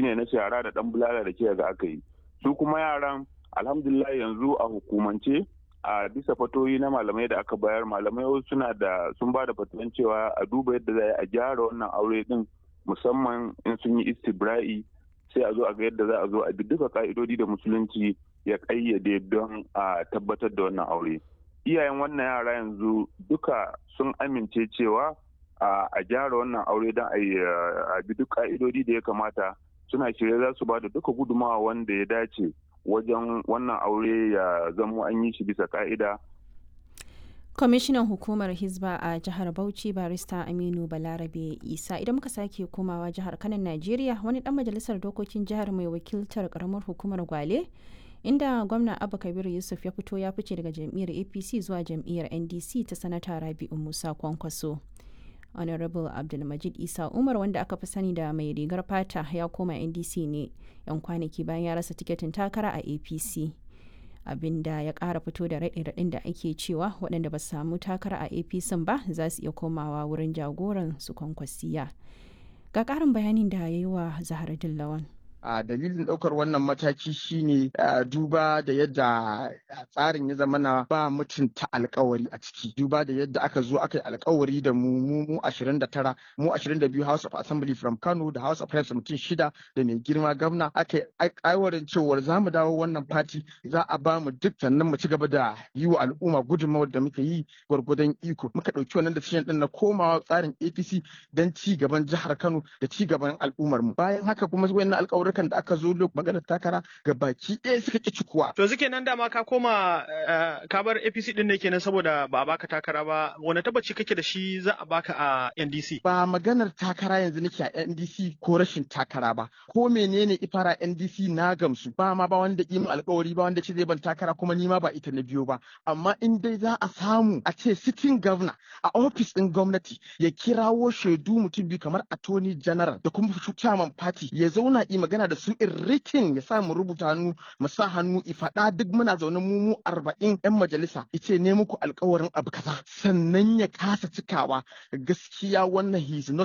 ne na shara da dan bulala da ke ga aka yi su kuma yaran alhamdulillah yanzu a hukumance a bisa fatoyi na malamai da aka bayar malamai suna da sun ba da fatuwan cewa a duba yadda za a gyara wannan aure din musamman in sun yi istibra'i sai a zo a ga yadda za a zo a bi duka ka'idodi da musulunci ya kayyade don a tabbatar da wannan aure iyayen wannan yara yanzu duka sun amince cewa a gyara wannan aure don a bi duk ka'idodi da ya kamata suna shirye za su ba da duka gudumawa wanda ya dace wajen wannan aure ya zamo an yi shi bisa ka'ida kwamishinan hukumar hizba a jihar bauchi barista aminu balarabe isa idan muka sake komawa jihar kanan najeriya wani dan majalisar dokokin jihar mai wakiltar karamar hukumar gwale inda gwamna abba kabiru yusuf ya fito ya fice daga jam'iyyar apc zuwa jam'iyyar ndc ta sanata rabi'u musa kwankwaso honorable abdulmajid isa umar wanda aka fi sani da mai rigar fata ya koma ndc ne yan kwanaki bayan ya rasa tiketin takara a apc abinda ya kara fito da raɗe-raɗin da ake cewa waɗanda ba su samu takara a apc ba za su iya komawa wurin jagoran su kwankwasiya ga ƙarin bayanin da ya yi wa zahar dillawan a dalilin ɗaukar wannan mataki shine duba da yadda tsarin ya zama na ba mutunta alkawari a ciki duba da yadda aka zo aka yi alkawari da mu mu mu 29 mu 22 House of Assembly from Kano da House of Reps mutum shida da mai girma gwamna aka yi aiwarin cewar za mu dawo wannan fati za a ba mu duk sannan mu ci gaba da yi wa al'umma gudunmawar da muka yi gwargwadon iko muka ɗauki wannan decision din na komawa tsarin APC don ci gaban jihar Kano da ci gaban al'ummar mu bayan haka kuma wannan alkawarin Amurkan da aka zo lok maganar takara ga baki ɗaya suka ƙi cikuwa. To zuke nan dama ka koma ka bar APC ɗin ne kenan saboda ba a baka takara ba wani tabbaci kake da shi za a baka a NDC. Ba maganar takara yanzu nake a NDC ko rashin takara ba ko menene ifara NDC na gamsu ba ma ba wanda yi alkawari ba wanda ce zai ban takara kuma ni ma ba ita na biyo ba amma in dai za a samu a ce sitting governor a ofis ɗin gwamnati ya kirawo shaidu mutum biyu kamar attorney general da kuma chairman party ya zauna yi magana da su in rikin ya sa mu rubuta hannu mu sa hannu faɗa duk muna zaune mu mu arba'in yan majalisa ice ne muku alkawarin abu kaza sannan ya kasa cikawa gaskiya wannan he is not